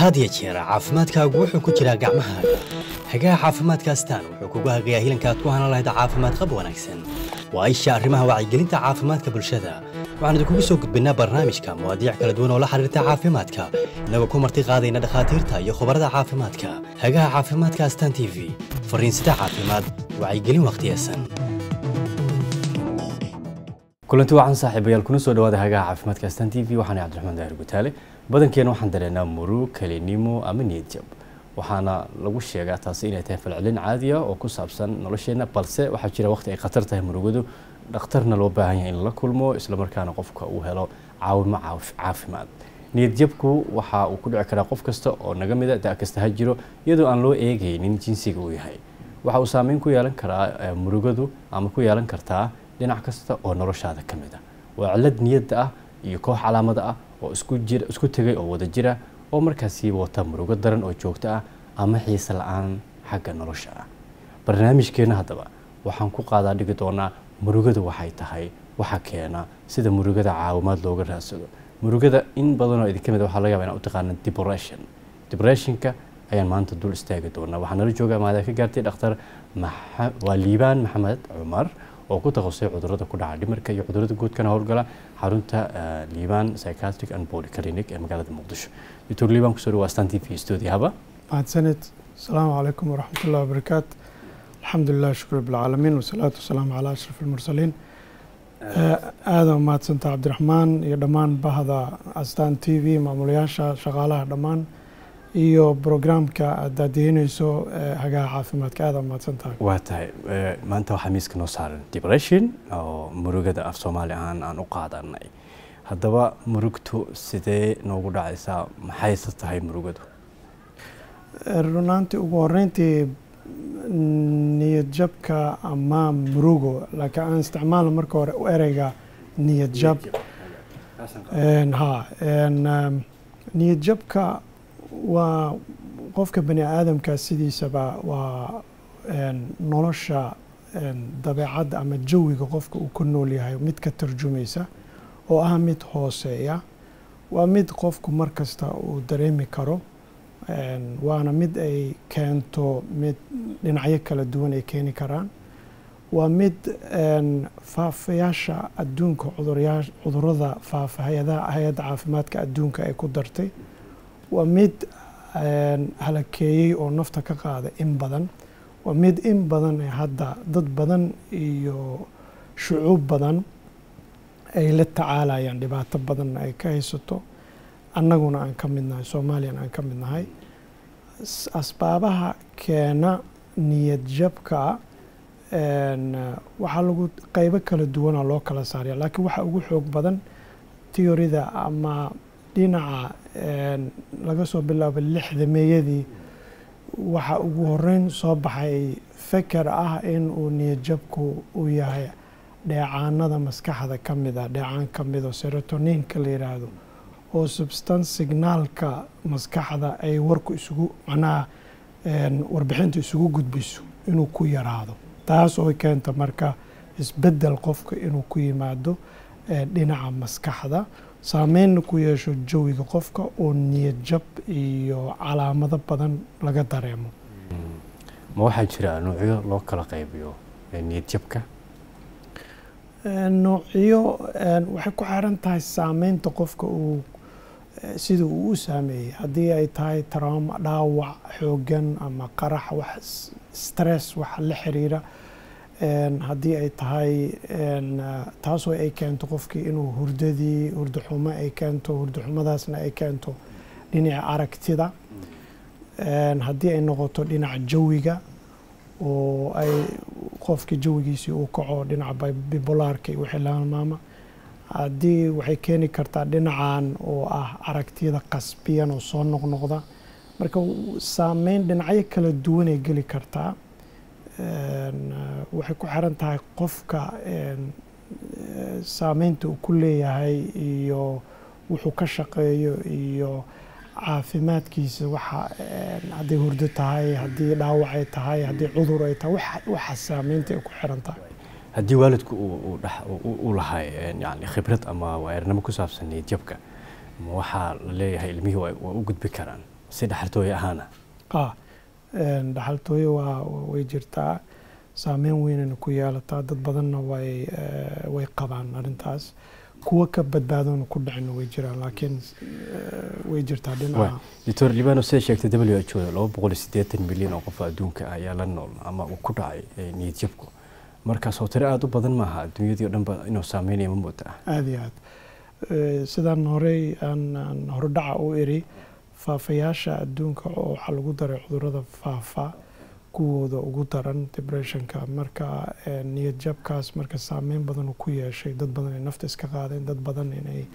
had iyo jeer caafimaadkaagu wuxuu ku jiraa gacmahaaga hagaha caafimaadka astaan wuxuu kugu hagayaa hilanka aad ku hanan lahayd caafimaad qab wanaagsan waa isha arrimaha wacyigelinta caafimaadka bulshada waxaan idinkugu soo gudbinnaa barnaamijka mawaadiic kala duwan oo la xiriirta caafimaadka innagoo ku marti qaadayna dhakhaatiirta iyo khubarada caafimaadka hagaha caafimaadka astaan t v fariinsida caafimaad wacyigelin wakhtiyesan kulanti wacan saaxiibayaal kuna soo dhawaada hagaha caafimaadka astaan t v waxaana cabdiraxmaan daahir gutaale badankeena waxaan dareenaa murug kalinimo ama niyad jab waxaana lagu sheegaa taasi inay tahay falcelin caadiya oo ku saabsan nolosheenna balse waxaa jira waqti ay khatar tahay murugadu dhakhtarna loo baahan yahay in la kulmo islamarkaana qofka uu helo caawimo caafimaad niyad jabku waxa uu ku dhici karaa qof kasta oo naga mida da kasta ha jiro iyadoo aan loo eegaynin jinsiga uu yahay waxa uu saameyn ku yeelan karaa murugadu ama ku yeelan kartaa dhinac kasta oo noloshaada ka mid ah waa cilad niyadda ah iyo koox calaamada ah oo isku jira isku tegay oo wada jira oo markaasi wata murugo daran oo joogto ah ama xiise la-aan xagga nolosha ah barnaamijkeena haddaba waxaan ku qaadaa dhigi doonaa murugada waxay tahay waxa keena sida murugada caawimaad looga raadsado murugada in badanoo idinka mid waxaa laga yaba inaan u taqaana depression depressionka ayaan maanta dul istaagi doonaa waxaa nala jooga maada ka gaartay dhakhtar waa liibaan maxamed cumar oo ku takhasusay cudurada ku dhaca dhimarka iyo cudurada guudkana howlgala xarunta liibaan psychiatric and body clinic ee magaalada muqdisho doctor liibaan kusoo dhawaa stan t v studio haba mahadsanid asalaamu calaykum waraxmat ullahi wabarakaatu alxamdulilah shukr bilcaalamiin wasalaatu wasalaamu calaa ashraf almursaliin aada mahadsantaa cabdiraxmaan iyo dhammaan bahda astan t v maamulayaasha shaqaalaha dhammaan iyo brograamka aad daadihinayso hagaha caafimaadka aada mahadsantahay waa tahay maanta waxaa miiska noo saaran depression oo murugada af soomaali ahaan aan u qaadanay haddaba murugtu sidee noogu dhacaysaa maxayse tahay murugadu runaantii ugu horeyntii niyad jabka ama murugo laakiin aan isticmaalo marka hore ereyga niyad jab ha niyad jabka waa qofka bani aadamka sidiisaba waa nolosha dabeecadda ama jawiga qofka uu ku nool yahay mid ka tarjumaysa oo ah mid hooseeya waa mid qofku mar kasta uu dareemi karo waana mid ay keento mid dhinacyo kala duwan ay keeni karaan waa mid faafayaasha adduunka cudurada faafa hay-adda caafimaadka adduunka ay ku dartay waa mid halakeeyey oo nafta ka qaada in badan waa mid in badan hadda dad badan iyo shucuub badan ay la tacaalayaan dhibaato badanna ay ka haysato annaguna aan ka mid nahay soomaaliyana aan ka mid nahay asbaabaha keena niyad jabka waxaa lagu qeybo kala duwana loo kala saaraya laakiin waxaa ugu xoog badan teorida ama dhinaca laga soo bilaabo lixda meeyadii waxaa ugu horeyn soo baxay feker ah in uu niyad jabku uu yahay dheecaanada maskaxda ka mid a dheecaan ka mid oo serotoninka la yidhaahdo oo substance signaalka maskaxda ay warku isugu macnaha warbixinta isugu gudbiso inuu ku yaraado taas oo keenta marka isbeddel qofka inuu ku yimaado dhinaca maskaxda saameynna ku yeesho jawiga qofka oo niyad jab iyo calaamado badan laga dareemo ma waxaa jira noocyo loo kala qaybiyo niyad jabka noocyo waxay ku xiran tahay saameynta qofka uu sida uu u saameeyey haddii ay tahay trauma dhaawac xoogan ama qarax wax stress wax la xiriira haddii ay tahay taasoo ay keento qofkii inuu hurdadii hurdaxumo ay keento hurdaxumadaasna ay keento dhinaca aragtida haddii ay noqoto dhinaca jawiga oo ay qofkii jawigiisii uu kaco dhinaca bibolaarka iyo wixii la halmaama haddii waxay keeni kartaa dhinacan oo ah aragtiyada qasbiyan oo soo noqnoqda marka saameyn dhinacyo kala duwanay geli kartaa waxay ku xiran tahay qofka saameynta uu ku leeyahay iyo wuxuu ka shaqeeyo iyo caafimaadkiisa waxa hadday hurdo tahay haddii dhaawac ay tahay haddii cudur ay tahay waxa saameynta ay ku xiran tahay haddii waalidku uu lahay yani khibrad ama waaernimo ku saabsan niyad jabka ma waxaa la leeyahay ilmihii waa u gudbi karaan si dhaxaltooye ahaana ah een, dhaxaltooyo waa way jirtaa saameyn weynayna ku yeelataa dad badanna way eh, way qabaan arrintaas kuwa ka badbaadona ku dhicina way jiraan laakiin eh, way jirtaa dhinaca doctor libano sida sheegtay w h o laba boqol iyo siddeetan milyan oo qof adduunka ah ayaa la nool ama uu ku dhacay eh, niyad jabku markaas oo tiro aada u badan maaha adduunyadii o dhan ba inuu saameynaya ma moodaa aada iyo aad Eh, sidaan horey aan aan hordhaca u iri faafayaasha adduunka oo waxaa lagu daray cudurrada faafa kuwooda ugu daran depressionka marka eh, niyad jabkaas marka saameyn badan uu ku yeeshay dad badan ay nafta iska qaadeen dad badan inay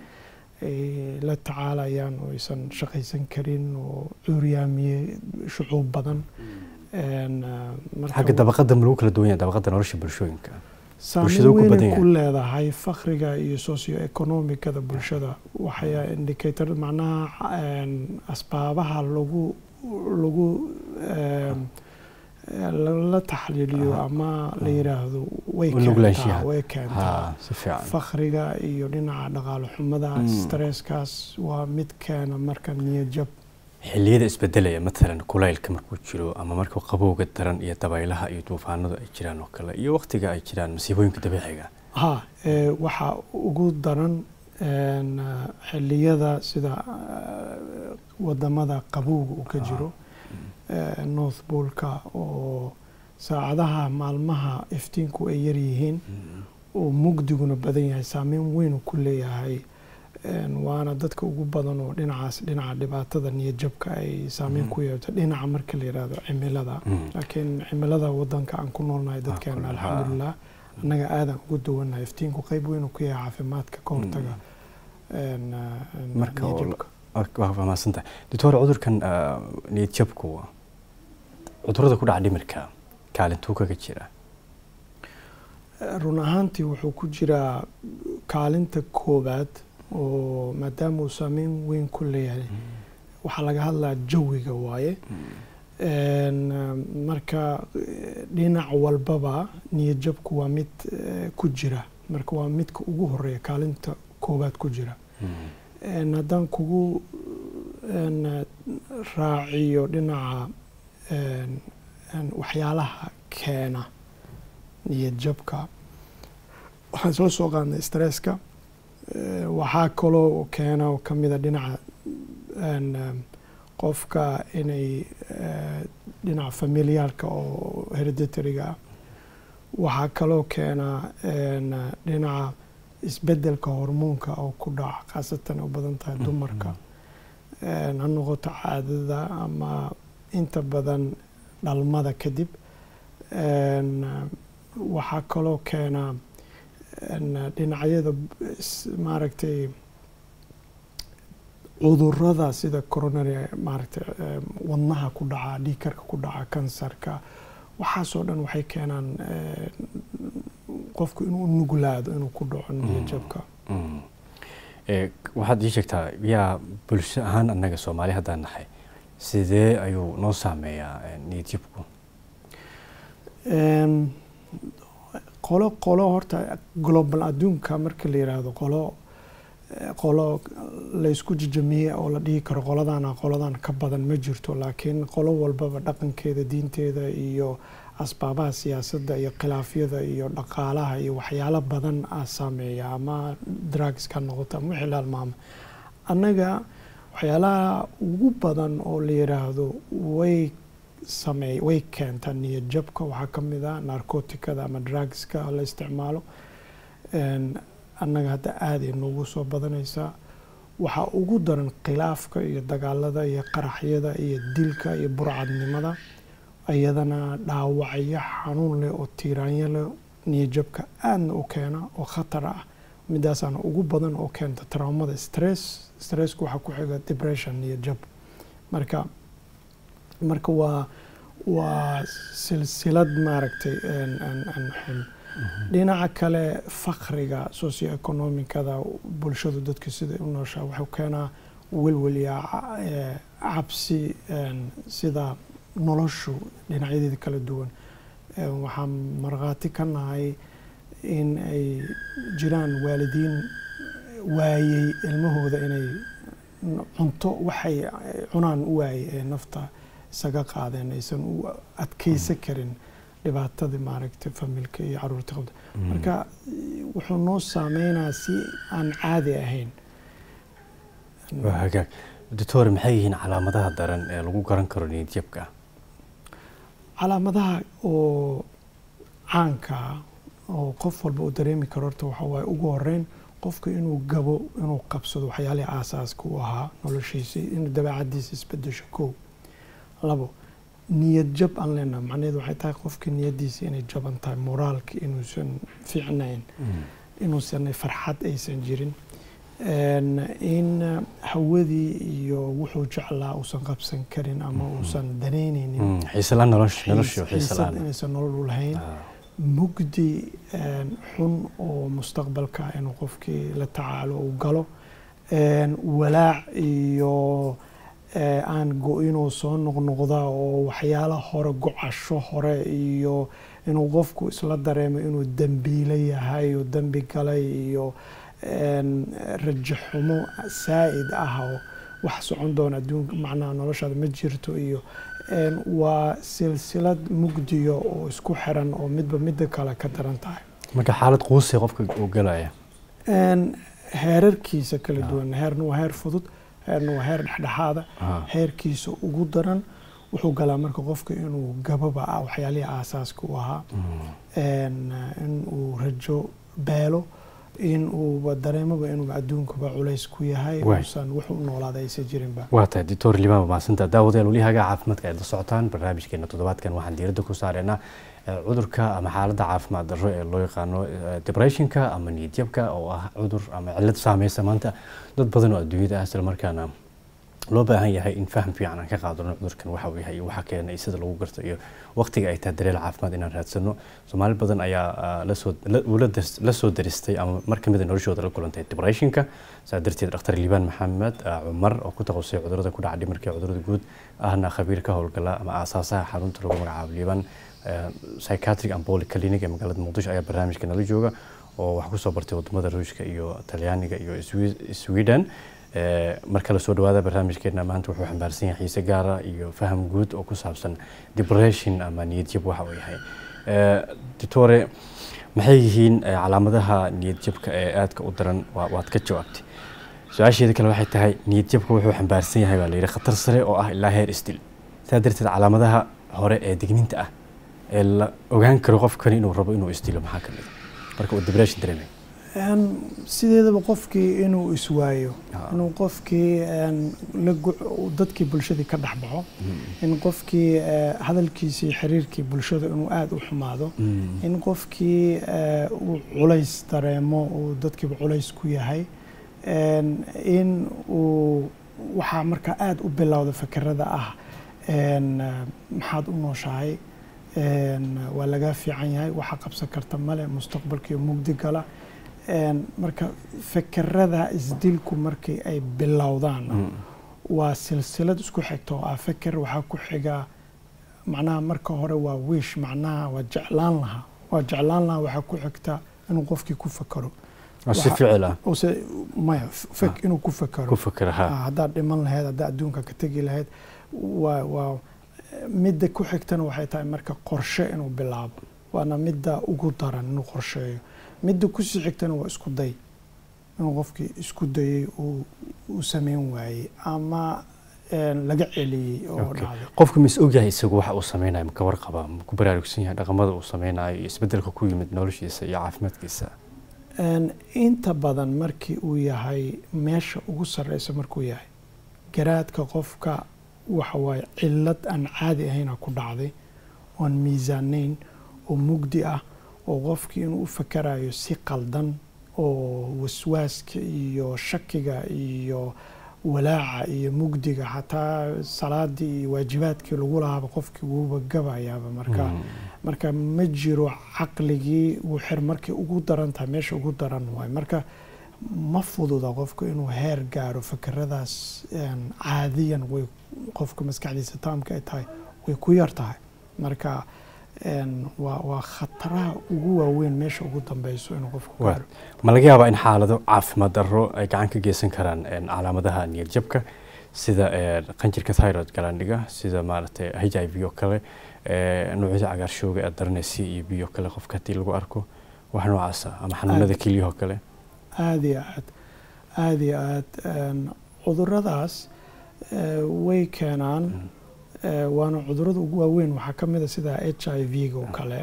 ay la tacaalayaan oo aysan shaqaysan karin oo cuuryaamiyey shucuub badan En, eh, marka xagga dabaqada ma lagu kala duwan yahay dabaqada nolosha bulshooyinka saameyn bulshada ku badan weynay ku yahay. leedahay fakriga iyo socio-economicada bulshada waxay indicator macnaha een, asbaabaha lagu lagu een, la- la taxliiliyo Aha. ama la yiraahdo way U keentaa nuglaanshiyaha. way keentaa ha si fiican fakriga iyo dhinaca dhaqaale xumada Mm. stresskaas waa mid keena marka niyad jab xilliyada isbedelaya matalan kulaylka markuu jiro ama marka qabowga daran iyo dabaylaha iyo duufaanadu ay jiraan oo kale iyo waqtiga ay jiraan masiibooyinka dabiiciga ha ee, waxaa ugu daran een, eh, xilliyada sida eh, wadamada qabowga uu ka Ah. jiro eh, north polka oo saacadaha maalmaha iftiinku ay yar yihiin oo mugdiguna badan yahay saameyn weyn uu ku leeyahay een, waana dadka ugu badan oo dhinacaas dhinaca dhibaatada niyad jabka ay saameyn Mm. ku yeelto dhinaca marka la yidhaahdo cimilada Mm. laakiin cimilada wadanka aan ku noolnahay dadkeena kulul, ha. alxamdulilah annaga aadan ugu duwannahay iftiinku qayb weyn uu ku yahay caafimaadka ka hortaga een, een, Marka oo la- niyad-jabka. waa faahmaadsantahay doctor cudurkan ah, niyad jabku cudurada ku dhaca dhimirka kaalintuu kaga jira run ahaantii wuxuu ku jiraa kaalinta koowaad oo maadaama uu saameyn weyn ku leeyahay waxaa laga hadlaa jawiga waaye Een, um, marka eh, dhinac walbaba niyad jabku waa mid eh, ku jira marka waa midka ugu horeeya kaalinta koowaad ku jira Een, haddaan kugu een, eh, raaciyo dhinaca een, een, waxyaalaha keena niyad jabka waxaan isla soo qaadnay stresska Eh, waxaa kaloo keena oo ka mida dhinaca een, em, qofka inay eh, dhinaca familiyaalka oo hereditariga ah waxaa kaloo keena een, dhinaca isbedelka hormoonka oo ku dhaca khaasatan u badan tahay dumarka Een, ha noqoto caadada ama inta badan dhalmada kadib Een, waxaa kaloo keena een, dhinacyada is- maaragtay cudurada sida coronary maaragtay em, wadnaha ku dhaca dhiigkarka ku dhaca kansarka waxaasoo dhan waxay keenaan eh, qofku inuu nuglaado inuu ku dhaco niyad jabka Mm. Eh, waxaad ii sheegtaa yaa bulsho ahaan annaga soomaali haddaan nahay sidee ayuu noo saameeyaa eh, niyad jabku Em, qolo qolo horta global adduunka marka la yiraahdo qolo eh, qolo laysku jijamiyey oo la dhihi karo qoladana qoladan ka badan ma jirto laakiin qolo walbaba dhaqankeeda diinteeda iyo asbaabaha siyaasadda iyo khilaafyada iyo dhaqaalaha iyo waxyaalo badan aa saameeya ama drugs ka noqoto ama wixii la halmaamo annaga waxyaalaha ugu badan oo la yiraahdo way sameey way keentaa niyad jabka waxaa ka mid ah narcoticada ama drugska la isticmaalo Een, annaga hadda aada ay noogu soo badanaysaa waxaa ugu daran khilaafka iyo dagaalada iyo qaraxyada iyo dilka iyo burcadnimada iyadana dhaawacyo xanuun leh oo tiiraanyo leh niyad jabka aadna u keena oo khatar ah midaasaana ugu badan oo keenta traumada stress stressku waxaa ku xiga depression niyad jab marka marka waa waa silsilad maaragtay een, een, een xun dhinaca kale fakriga socio-economicada bulshadu dadka sida u nooshaa wuxuu keenaa welwel iyo ca- ee, cabsi een, sida noloshu dhinacyadeeda kala duwan Een, waxaan markhaati ka nahay in ay jiraan waalidiin waayey ilmahooda inay cunto waxay cunaan u waayey ee nafta isaga qaadeen aysan u adkeysan karin dhibaatadii maaragtay familka iyo caruurta qabta marka wuxuu noo saameynaa si aan caadi ahayn waa hagaag doctor maxay yihiin calaamadaha daran ee lagu garan karo niyadjabka calaamadaha oo caanka ah oo qof walba uu dareemi karo horta waxa waaye ugu horeyn qofka inuu gabo inuu qabsado waxyaalihii aasaaska u ahaa noloshiisa inuu dabeecadiisa isbedesho kow labo niyad jab aan leenaha macnaheedu waxay tahay qofka niyadiisa inay jaban tahay moraalka inuusan fiicnayn inuusan farxad aysan jirin in hawadii iyo wuxuu jeclaa uusan qabsan karin ama uusan danaynaynin xiisalaan nolosha nolosha xiisalaan inaysan nolol u lahayn mugdi xun oo mustaqbalka inuu qofkii la tacaalo uu galo walaac iyo aan go-inuu soo noqnoqda oo waxyaala hore gocasho hore iyo inuu qofku isla dareemo inuu dembiilo yahay oo dembi galay iyo rajo xumo saa'id ah oo wax socon doona adduunka macnaha noloshaada ma jirto iyo waa silsilad mugdiyo oo isku xiran oo midba midda kale ka daran tahay marka xaalad quusay qofka uu galaya heerarkiisa kala duwan heerna waa heer fudud heerna waa heer dhexdhexaada heerkiisa ugu daran wuxuu galaa marka qofka inuu gababa ah waxyaalihii aasaaska u ahaa in uu rajo beelo in uuba dareemaba inuu adduunkaba culays ku yahay uusan wax u noolaada aysan jirinba waa tahay doctor limaan mahadsantaa daawadayaal weli hagaa caafimaadka aad la socotaan barnaamijkeena toddobaadkan waxaan diiradda ku saareynaa cudurka ama xaaladda caafimaad darro ee loo yaqaano depressionka ama niyadjabka oo ah cudur ama cillad saameysa maanta dad badan oo adduunyada ah isla markaana loo baahan yahay in faham fiican aan ka qaadano cudurkan waxa uu yahay iyo waxa keena iyo sida lagu garto iyo waqtiga ay tahay daryeel caafimaad inaan raadsano soomaali badan ayaa lasoo la soo daristay ama mar kamid a noloshooda la kulantay depressionka saa darteed dhakhtar liibaan maxamed cumar oo ku taqasay cudurada ku dhaca dhimarka cudurada guud ahna khabiir ka howlgala ama aasaasaha xarunta lagu magacaabo liibaan psychiatric and polyclinic ee magaalada muqdisho ayaa barnaamijka nala jooga oo wax kusoo bartay wadamada ruushka iyo talyaaniga iyo sweden marka la soo dhawaada barnaamijkeena maanta wuxuu xambaarsan yahay xiise gaara iyo faham guud oo ku saabsan depression ama niyadjab waxa uu yahay doctore maxay yihiin calaamadaha niyadjabka ee aadka u daran waad ka jawaabtay su-aasheeda kale waxay tahay niyadjabka wuxuu xambaarsan yahay baa la yidhi khatar sare oo ah ilaa heer isdil saa darteed calaamadaha hore ee digniinta ah ee la ogaan karo qofkani inuu rabo inuu isdilo maxaa ka mid marka uu depression dareemay sideedaba qofkii inuu iswaayo inuu qofkii dadkii bulshadii ka dhex baxo in qofkii hadalkiisa iyo xiriirkii bulshada inuu aada u xumaado in qofkii uu culays dareemo uu dadkiiba culays ku yahay in uu waxaa markaa aada u bilowda fakerada ah maxaad u nooshahay waa lagaa fiican yahay waxa qabsan karta male mustaqbalkii mugdi gala marka fekerada isdilku markii ay bilowdaan waa silsilad isku xigta oo ah feker waxaa ku xiga macnaha marka hore waa wiish macnaha waa jeclaan lahaa waa jeclaan lahaa waxaa ku xigta inuu qofkii ku fekero si ficil ah maya fek inuu ku fekero ku fekero ha haddaad dhiman lahayd haddaad adduunka ka tegi lahayd waa waa midda ku xigtana waxay tahay marka qorshe inuu bilaabo waana midda ugu daran inuu qorsheeyo midda kusii xigtana waa isku day inuu qofkii isku dayey uu sameyn waayey ama laga celiyey oo dhacday qofku mis ogyahay isagu waxa uu sameynayo ma ka warqaba ma ku baraarugsan yahay dhaqamada uu sameynayo iyo isbedelka ku yimid noloshiisa iyo caafimaadkiisa inta badan markii uu yahay meesha ugu sarreysa markuu yahay garaadka qofka waxa waaye cillad aan caadi ahayna ku dhacday oon miisaanayn oo mugdi ah oo qofkii inuu u fakarayo si qaldan oo waswaaska iyo shakiga iyo walaaca iyo mugdiga xataa salaadii iyo waajibaadkii lagu lahaaba qofkii wuuba gabayaaba marka marka ma jiro caqligii wuu xir markay ugu daran tahay meesha ugu daran waay marka ma fududa qofku inuu heer gaaro fakeradaas caadiyan way qofka maskaxdiisa taamka ay tahay way ku yar tahay marka een, waa waa khataraha ugu waaweyn meesha ugu dambeyso inuu qofku Waa. gaaro ma laga yaabaa in xaalado caafimaad darro ay gacan ka geysan karaan een, calaamadaha niyad jabka sida een, qanjirka thyroid galaandhiga sida maaragtay h i v oo kale ee, noocyada cagaarshowga ee daranee c iyo b oo kale qofka haddii lagu arko wax noocaasa ama xanuunada kelyahoo kale aada iyo aad aada iyo aad een, cuduradaas eh, way keenaan eh, waana cudurada ugu waaweyn waxaa ka mid a sida h i v-ga oo kale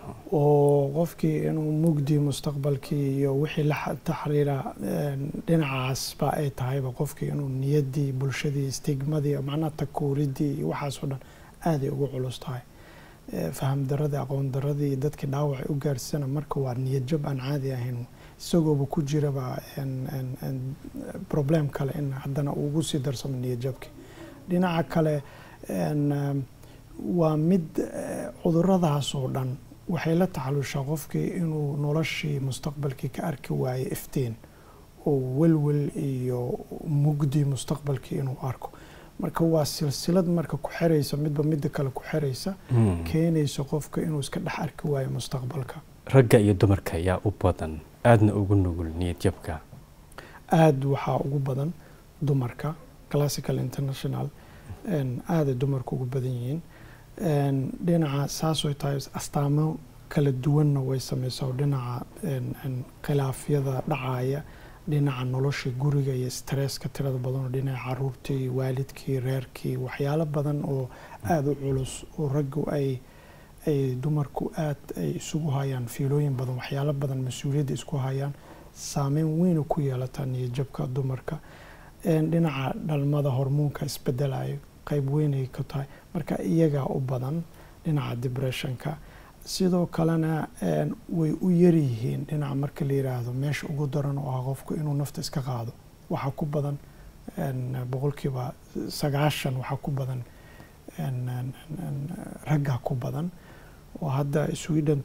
oo qofkii inuu mugdi mustaqbalkii iyo wixii la xa- taxriira een, dhinacaasba ay tahayba qofkii inuu niyaddii bulshadii stigmadii macnaha takuuridii iyo waxaas oo dhan aaday ugu culus tahay Eh, faham daradii aqoon daradii dadkii dhaawacay u gaarsana marka waa niyad jab aan caadi ahayn isagooba ku jiraba een- een- een problem kale in haddana uu ugu sii darsamo niyad jabki dhinaca kale een, um, waa mid eh, cuduradaas oo dhan waxay la tacalushaa qofkii inuu noloshii mustaqbalkii ka arki waayo iftiin oo welwel iyo mugdi mustaqbalkii inuu arko marka waa silsilad marka ku xiraysa midba midda kale ku xiraysa Mm. keenaysa qofka inuu iska dhex arki waayo mustaqbalka ragga iyo dumarka yaa u badan aadna ugu nugul niyad jabka aada waxaa ugu badan dumarka classical international een, aaday dumarku ugu badan yihiin een, dhinaca saasoo tahay astaamo kala duwanna way sameysaa oo dhinaca een, een, khilaafyada dhacaya dhinaca nolosha guriga iyo stresska tirada badan oo dhinaca caruurtii waalidkii reerkii waxyaalo badan oo aada u culus oo raggu ay ay dumarku aad ay isugu hayaan fiilooyin badan waxyaalo badan mas-uuliyadda isku hayaan saameyn weyna ku yeelataa niyadjabka dumarka een, dhinaca dhalmada hormoonka isbedelayo qayb weynay ka tahay marka iyagaa u badan dhinaca depressionka sidoo kalena een, way u yaryihiin dhinaca marka la yiraahdo meesha ugu daran oo ah qofku inuu nafta iska qaado waxaa ku badan een, boqolkiiba sagaashan waxaa ku badan een, een, een, raggaa ku badan oo hadda sweden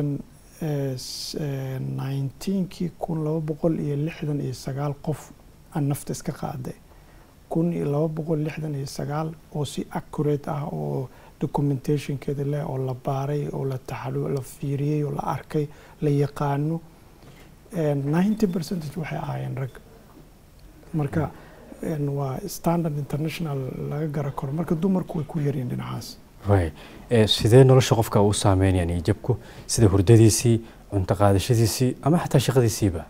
2019kii kun laba boqol iyo lixdan iyo sagaal qof aan nafta iska qaaday kun iyo laba boqol lixdan iyo sagaal oo si accurate ah oo documentationkeeda leh oo la baaray oo la taxalu la fiiriyey oo la arkay la yaqaano ninety percentage waxay ahaayeen rag marka een, waa standard international laga gara karo marka dumarku way ku yaryihin dhinacaas way ee, sidee nolosha qofka uu saameynaya niyad jabku sida hurdadiisii cunto qaadashadiisii ama xataa shaqadiisiiba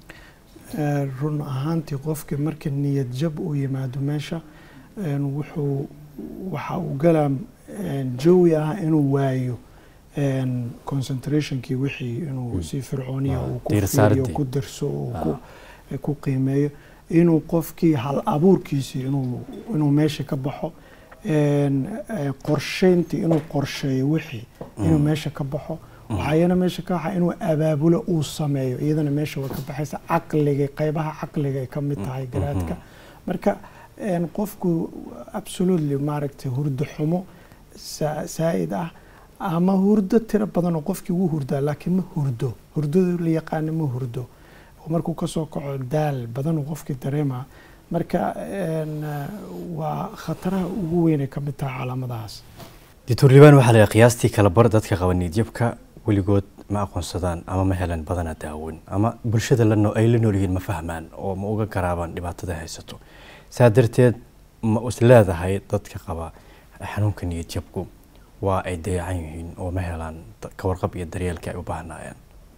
Ee, run ahaantii qofkii marka niyad jab uu yimaado meesha een, wuxuu waxa uu galaa een, jawi ah inuu waayo een, concentrationkii wixii inuu Mm. si fircooniya Ah, uu ku diirsaaradii. fiiriyo ku darso uu Ah. ku- ku qiimeeyo inuu qofkii hal abuurkiisii inuu inuu meesha ka baxo een, ee, qorsheyntii inuu qorsheeyo wixii inuu Mm. meesha ka baxo waxayana meesha ka waxa inuu abaabulo uu sameeyo iyadana meesha way ka baxaysa caqliga qaybaha caqliga ay ka mid tahay garaadka marka een, qofku absolutely maaragtay hurdo xumo saa- saa'id ah ama hurdo tiro badan oo qofkii wuu hurdaa laakiin ma hurdo hurdada la yaqaana ma hurdo oo markuu kasoo kaco daal badan uu qofkii dareemaa marka een, waa khataraha ugu weyn ay ka mid tahay calaamadahaas doctor liban waxaa la qiyaastii kala bar dadka qaba niyad jabka weligood ma aqoonsadaan ama ma helan badana daawin ama bulshada la noo- ay la nool yihiin ma fahmaan oo ma uga garaabaan dhibaatada ay haysato saa darteed ma is leedahay dadka qaba xanuunka niyad jabku waa ay dayacan yihiin oo ma helaan da- ka warqab iyo daryeelka ay u baahnaayeen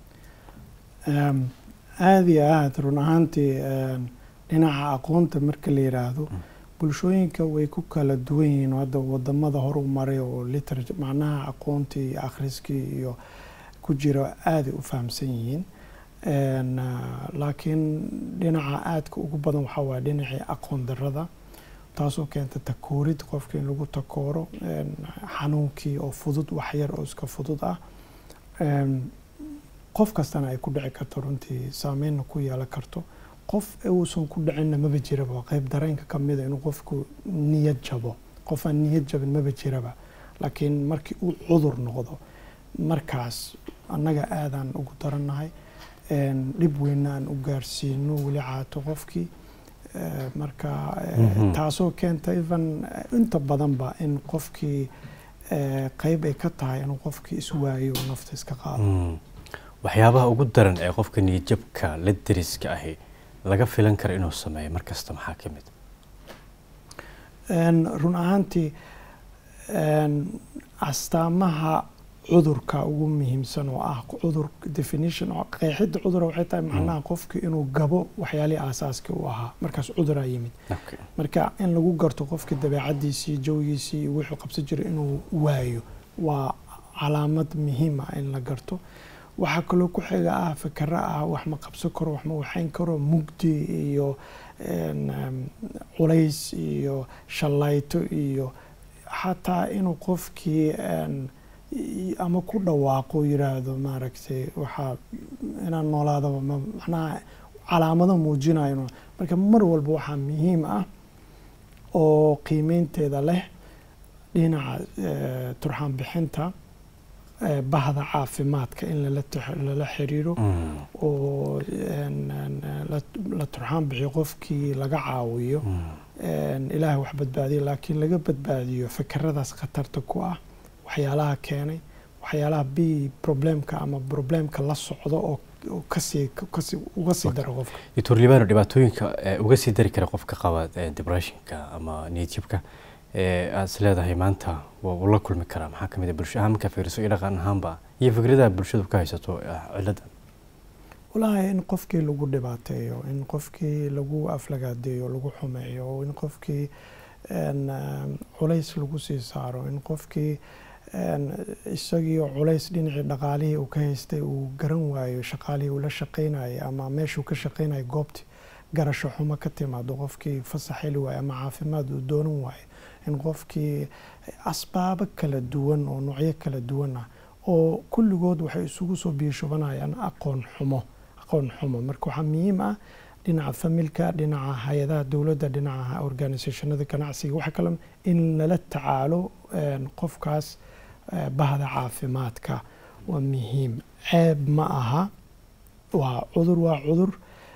Ehm, aada iyo aada run ahaantii een, dhinaca aqoonta marka la yiraahdo bulshooyinka way ku kala duwan yihiin oo hadda wadamada horu maray oo literature macnaha aqoontii iyo akhriskii iyo ku jira aaday u fahamsan yihiin Een, ah, laakiin dhinaca aadka ugu badan waxaa waaye dhinacii aqoon darada taasoo keenta takoorid qofka in lagu takooro een, xanuunkii oo fudud waxyar oo iska fudud ah Een, qof kastana ay ku dhici karto runtii saameynna ku yeelan karto qof uusan ku dhicinna maba jiraba waa qayb dareenka ka mida inuu qofku niyad jabo qof aan niyad jabin maba jiraba laakiin markii uu cudur noqdo markaas annaga aadaan ugu darannahay een, dhib weynna aan u gaarsiino weli caato qofkii Eh, marka eh, Mhm. taasoo keenta even eh, inta badanba in qofkii eh, qayb ay ka tahay inuu qofkii iswaayo oo nafta iska qaado Mm. waxyaabaha ugu daran ee qofka niyadjabka la deriska ahi laga filan karo inuu sameeyo mar kasta maxaa ka mid En, run ahaantii en, astaamaha cudurka ugu muhiimsan oo ah cudur definition oo qeexidda cudura waxay tahay macnaha qofki inuu gabo waxyaalihii aasaaska u ahaa markaas cuduraa yimid Okay. marka in lagu garto qofka dabeecadiisii jawigiisii iyo wuxuu qabsan jiray inuu waayo waa calaamad muhiim ah in la garto waxaa kaloo ku xiga ah fikaro ah wax ma qabsan karo wax ma waxayn karo mugdi iyo en, em, culays iyo shallayto iyo xataa inuu qofkii en, i- ama ku dhawaaqo yiraahdo maaragtay waxaa inaan noolaadaba ma macnaha calaamado muujinayo inuu- marka mar walba waxaa muhiim ah oo qiimeynteeda leh dhinaca eh, turxaan bixinta eh, bahda caafimaadka in lala tax- lala xiriiro Mm. oo en- en, la- la turxaan bixiyo qofkii laga caawiyo Mm. en, ilaahay wax badbaadiyo laakiin laga badbaadiyo fikradaas khatarta ku ah waxyaalaha keenay waxyaalaha b problemka ama problemka la socdo oo oo kasii kasii uga sii dara qofka doctor libano dhibaatooyinka ee uga sii dari kara qofka qaba ee depressionka ama niyadjabka ee aad is leedahay maanta waa uu la kulmi karaa maxaa ka mid ah bulsho ahaan markaa fiiriso iyo dhaqan ahaanba iyo fikradaha bulshadu ka haysato eh, ciladan walaahi in qofkii lagu dhibaateeyo in qofkii lagu aflagaadeeyo lagu xumeeyo in qofkii en, em, culays lagu sii saaro in qofkii en, isagiioo culays dhinacii dhaqaalihii uu ka haystay uu garan waayo shaqaalihii uu la shaqaynayay ama meeshuu ka shaqaynayay goobtii garasho xumo ka timaado qofkii fasax heli waayo ama caafimaad uu doonan waayo in qofkii asbaabo kala duwan oo noocyo kala duwan ah oo kulligood waxay isugu soo biishubanayaan aqoon xumo aqoon xumo marka waxaa muhiim ah dhinaca familka dhinaca hay-adaha dowladda dhinaca organisationada ganacsiga waxa kale in lala tacaalo en, qofkaas eh, bahda caafimaadka waa muhiim ceeb ma aha waa cudur waa cudur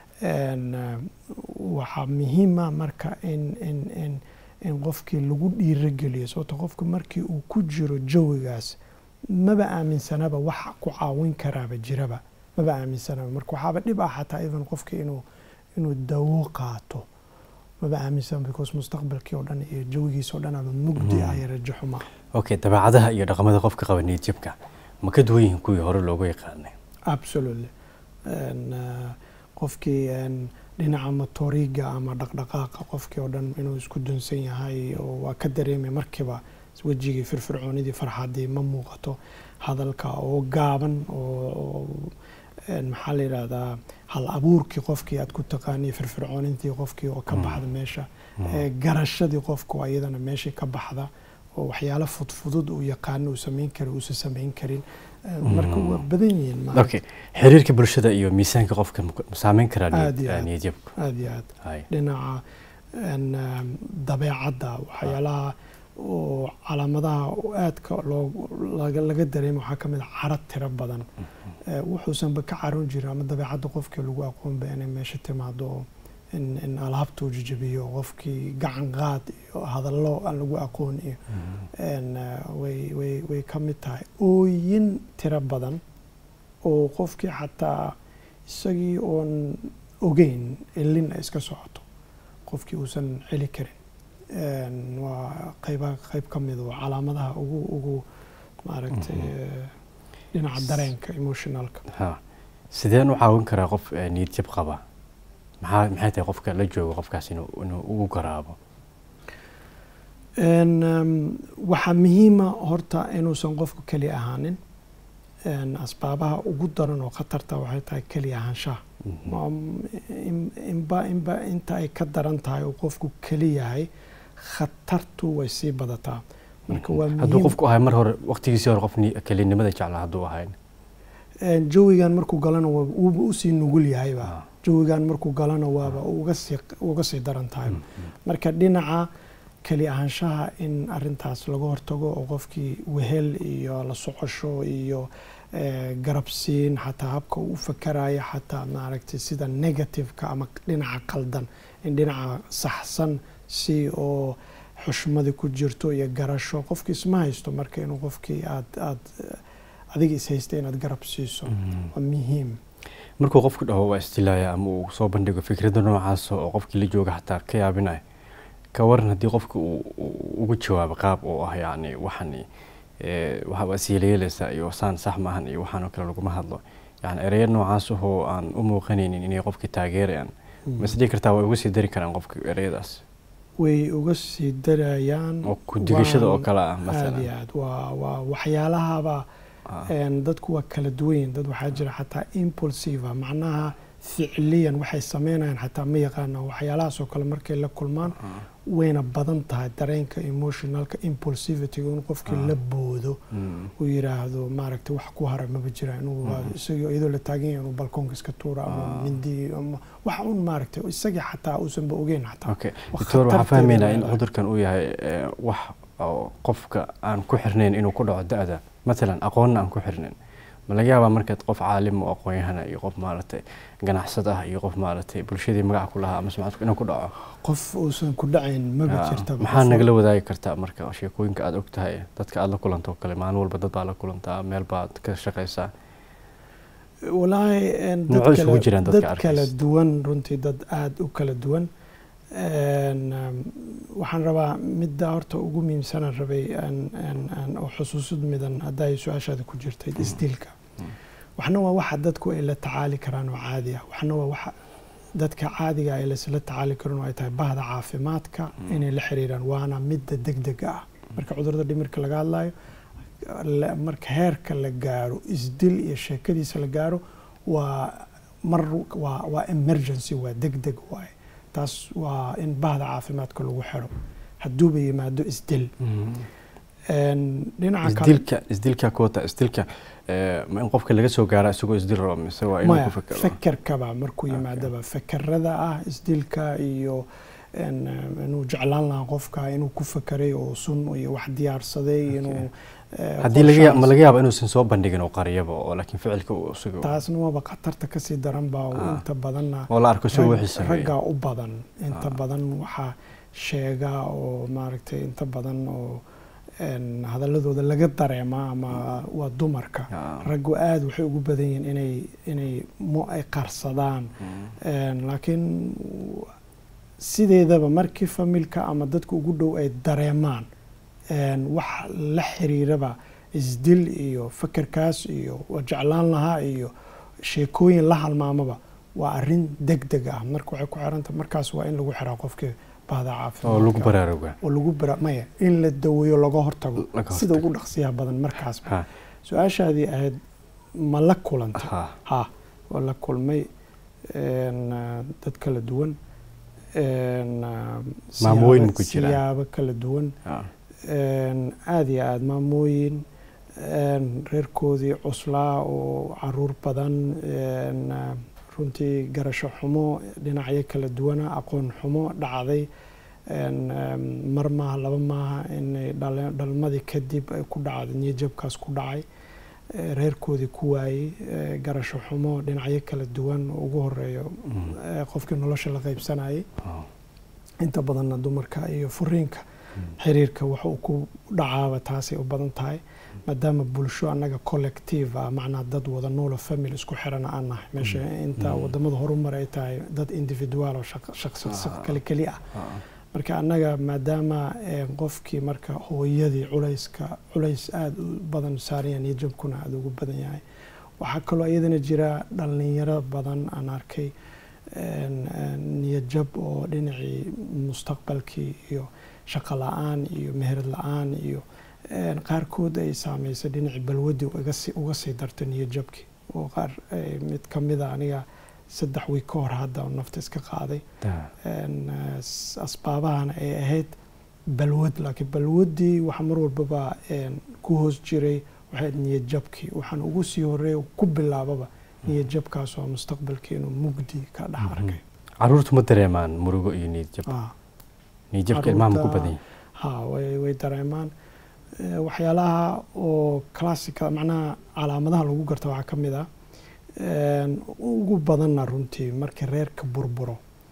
en, eh, waxaa muhiima marka in in in in qofkii lagu dhiirogeliyo sababto qofka markii uu ku jiro jawigaas maba aaminsanaba wax ku caawin karaaba jiraba maba aaminsanaba marka waxaaba dhib ah xataa even qofkii inuu inuu dawo qaato maba aaminsan because mustaqbalkii oo dhan iyo jawigiisa oo dhan ama mugdi ah iyo rajo xuma okay dabeecadaha iyo dhaqamada qofka qaba niyadjabka ma ka duwan yihiin kuwii hore loogu yaqaanay absolutely En, eh, qofkii en, dhinaca motoriga ama dhaqdhaqaaqa qofkii oo dhan inuu isku dunsan yahay oo waa ka dareemay markiiba wejigii firfircoonidii farxadii ma muuqato hadalka oo gaaban oo oo, en, maxaa la yidhahdaa hal abuurkii qofkii aad ku taqaaniy firfircoonintii qofkii oo ka Mm. baxda meesha Eh, garashadii qofku waa iyadana meeshii ka baxda oo waxyaalo fudfudud uu yaqaano uu samayn kari uusan samayn karin Eh, marka waa badan yihiin maaragta. okay xiriirka bulshada iyo miisaanka qofka ma ma saameyn karaa Aad iyo niyad- aad. niyadjabku aad iyo aad Hay. dhinaca en, em, dabeecadda waxyaalaha oo calaamadaha aadka loo laga laga dareemo waxaa ka mid a carad tiro badan Eh, wuxuusanba ka caroon jirin ama dabeecadda qofkii lagu aqoonba inay meesha timaado oo in in alaabta uu jajabiyo qofkii gacan qaad iyo hadallo aan lagu aqoon iyo en, eh, way way way ka mid tahay ooyin tiro badan oo qofkii xataa isagii oon ogeyn ilin ay iska socoto qofkii uusan celi karin En, waa qayba qayb ka mid oo calaamadaha ugu ugu maaragtay eh, dhinaca dareenka emotionalka ha sideen u caawin karaa qof eh, niyadjab qaba maxaa maxay tahay qofka la joogo qofkaas inuu inuu ugu garaabo En, em, waxaa muhiima horta inuusan qofku keli ahaanin En, asbaabaha ugu daran oo khatarta waxay tahay keli ahaanshaha Mhm. Ma- in- inba inba inta ay ka daran tahay oo qofku keli yahay khatartu way sii badataa marka waa hadduu muhiim qofku ahay mar hore waqtigiisii hore qof ni- kelinimada jeclaa hadduu ahayn En, jawigan markuu galana waa uuba usii nugul yahayba Ah. jawigan markuu galana waaba uga sii uga sii daran tahay marka dhinaca keli ahaanshaha in arintaas laga hortago oo qofkii wehel iyo la socosho iyo eh, garabsiin xataa habka uu u fakarayo xataa maaragtay sida negativeka ama dhinaca qaldan in dhinaca saxsan si oo xushmadi ku jirto iyo garasho qofkii isma haysto marka inuu qofkii aad aad adiga is haysta inaad garab siiso waa muhiim markuu qofku dhaho waa istilaaya ama uu soo bandhigo fikradda noocaas oo qofkii la jooga xataa ka yaabinaya ka waran haddii qofka uu ugu jawaabo qaab oo ah yacni waxani waxaaba isyeelayeelaysaa iyo saan sax maahan iyo waxaan oo kale laguma hadlo yani ereya noocaas ahoo aan u muuqanaynin inay qofkii taageerayaan ma isdhihi kartaa way uga sii dari karaan qofka ereyadaas way uga sii darayaan oo ku-digashada oo kale ah aad iyo masalan aad waa waa waxyaalahaba een, dadku waa kala duwan yihiin dad waxaa jira xataa impulsive ah macnaha ficliyan waxay sameynayaan xataa ma yaqaanaan waxyaalahaas oo kale markay la kulmaan wayna badan tahay dareenka emotionalka impulsivity in qofkii la boodo uu yiraahdo maaragtay wax ku hara maba jira inuu isagoo iyadoo la taagan yahay inuu balkoonka iska tuuro ama mindi ama wax un maaragtay isagii xataa uusanba ogeyn xataa okay Wax doctor waxaan khatarteeda fahmaynaa in leedahay. cudurkan uu yahay eh, wax oo qofka aan ku xirnayn inuu ku dhaco da-da matalan aqoonna aan ku xirnayn ma laga yaabaa markaad qof caalim oo aqoon-yahana iyo qof maaragtay ganacsad ah iyo qof maaragtay bulshadii magac ku lahaa ama sumcad inuu ku dhaco qof uusan ku dhacayn maba Ah, jirta maxaa nagala wadaagi kartaa marka sheekooyinka aad og tahay dadka aad la kulanto oo kale maalin walba dad baa la kulantaa meel baad ka shaqaysaa walaahi een, dad Noocyo isugu kala- jiraan dadka dad kala arkaysa. duwan runtii dad aada u kala duwan Een, um, waxaan rabaa midda horta ugu muhiimsanaan rabay aan- aan- aan oo xusuusid midan hadda ay su-aashaada ku jirtay isdilka waxna waa waxa dadku ay la tacaali karaan oo caadi ah waxna waa waxa dadka caadiga ay laisla tacaali karin oo ay tahay bahda caafimaadka inay la xiriiraan waana midda degdega ah marka cudurada dhimirka laga hadlayo la- marka heerka la gaaro isdil iyo sheekadiisa la gaaro waa mar waa waa emergency waa degdeg waaye taas waa in bahda caafimaadka lagu xiro hadduuba yimaado isdil Een, dhinaca kale isdilka isdilka kuwata isdilka eh, ma in qofka laga soo gaara isagoo isdil rabo mise waa inuu maya ku fekero fekerkaba markuu Okay. yimaadaba fekerada ah isdilka iyo een, um, inuu jeclaan lahaa qofka inuu ku fekeray oo sun iyo wax diyaarsaday inuu eh, haddii laga ya- ma qorshahaas- laga yaabo inuusan soo bandhigin oo qariyaba oo laakiin ficilka uu isaga taasna waaba khatarta kasii daran baa oo Ah. inta badanna oo la arko isagoo rag- wixii sameeyey raggaa u badan inta Ah. badan waxaa sheega oo maaragtay inta badan oo een, hadaladooda laga dareema ama waa dumarka Ah. raggu aada waxay ugu badan yihiin inay inay mo ay qarsadaan Mm. Een, laakiin sideedaba markii familka ama dadka ugu dhow ay dareemaan een, wax la xiriiraba isdil iyo fekerkaas iyo waa jeclaan lahaa iyo sheekooyin la halmaamaba waa arrin deg deg ah marka waxay ku xiranta markaas waa in lagu xiraa qofkii bahda oo lagu caafimaadka baraaruga oo lagu bara maya in la daweeyo laga hortago Laga sida hortago. ugu dhaqsiyaha badan markaas ha su-aashaadii ahayd ma la kulantay ha ha waa la kulmay een, ah, dad kala duwan een, ah, Maamooyin siyaabo- ku jiraan. siyaabo kala duwan ha een, aad iyo aad maamooyin een, reerkoodii cuslaa oo caruur badan een, ah, runtii garasho xumo dhinacyo kala duwana aqoon xumo dhacday een, um, mar maaha laba maaha inay dhale- dhalmadii kadib ay ku dhacday niyajabkaas ku dhacay eh, reerkoodii ku waayey eh, garasho xumo dhinacyo kala duwan oo ugu horeeyo Mm. eh, qofkii nolosha la qaybsanayay Oh. inta badanna dumarka iyo furiinka Mm. xiriirka waxa uu ku dhacaaba taasay u badan tahay maadaama bulsho annaga collective ah macnaha dad wada noola family isku xiran aan nahay meesha inta Mm. wadamada horumar ay tahay dad individual oo shaq- shaqsi Ah. kali keli ah Ah. marka annaga maadaama eh, qofkii marka hooyadii culayska culays aada u badan saaraya niyajabkuna aada ugu badan yahay waxaa kaloo iyadana jira dhalinyaro badan aan arkay een, een, niyajab oo dhinacii mustaqbalkii iyo shaqo la-aan iyo meherad la-aan iyo een, qaarkood ay saameysay dhinacii balwadii uga sii- uga sii dartay niyajabkii oo qaar eh, mid ka mida aniga saddex wiig ka hor hadda oo nafta iska qaaday Da. een, eh, s- asbaabahana ay ahayd balwad laakiin balwaddii waxa mar walbaba een, ku hoos jiray waxay ahayd niyadjabkii waxaan ugu sii horeeya ku bilaababa niyadjabkaas oo mustaqbalkii inuu mugdi ka dhex arkay caruurtu ma dareemaan murugo iyo niyadjab Ah, niyadjabka ilmaha ma ku caruurta- badan yahay ha way way dareemaan Eh, waxyaalaha oo classica macnaha calaamadaha lagu garta waxaa ka mid ah een, ugu badanna runtii markii reerka burburo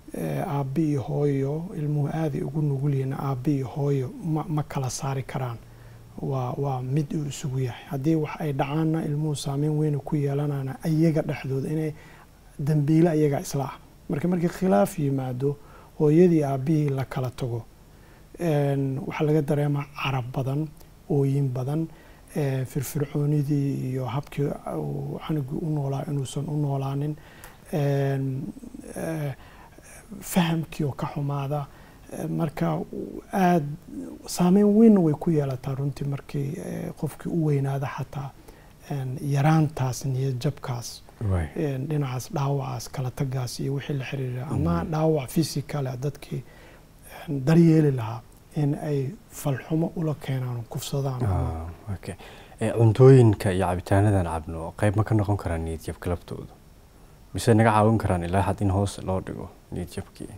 aabbi iyo hooyo ilmuhu aaday ugu nugul yihiin aabbi iyo hooyo ma ma kala saari karaan waa waa mid uu isugu yahay haddii wax ay dhacaanna ilmuhu saameyn weyna ku yeelanana iyaga dhexdooda inay dambiile iyaga isla ah marka markii khilaaf yimaado hooyadii aabbihii la kala tago waxaa laga dareemaa carab badan ooyin badan firfircoonidii iyo habkii canugii u noolaa inuusan u noolaanin fahamkii oo ka xumaada marka aada saameyn weynna way ku yeelataa runtii markii qofkii u weynaada xataa yaraantaas niyad jabkaas dhinacaas dhaawacaas kala tagaas iyo wixii la xiriira ama dhaawac fysicalah dadkii daryeeli lahaa in ay falxumo ula keenaan kufsadaan cuntooyinka iyo cabitaanadan cabno qayb ma ka noqon karaan niyad jabka laftooda mise naga caawin karaan ilaa had in hoos loo dhigo niyad jabkii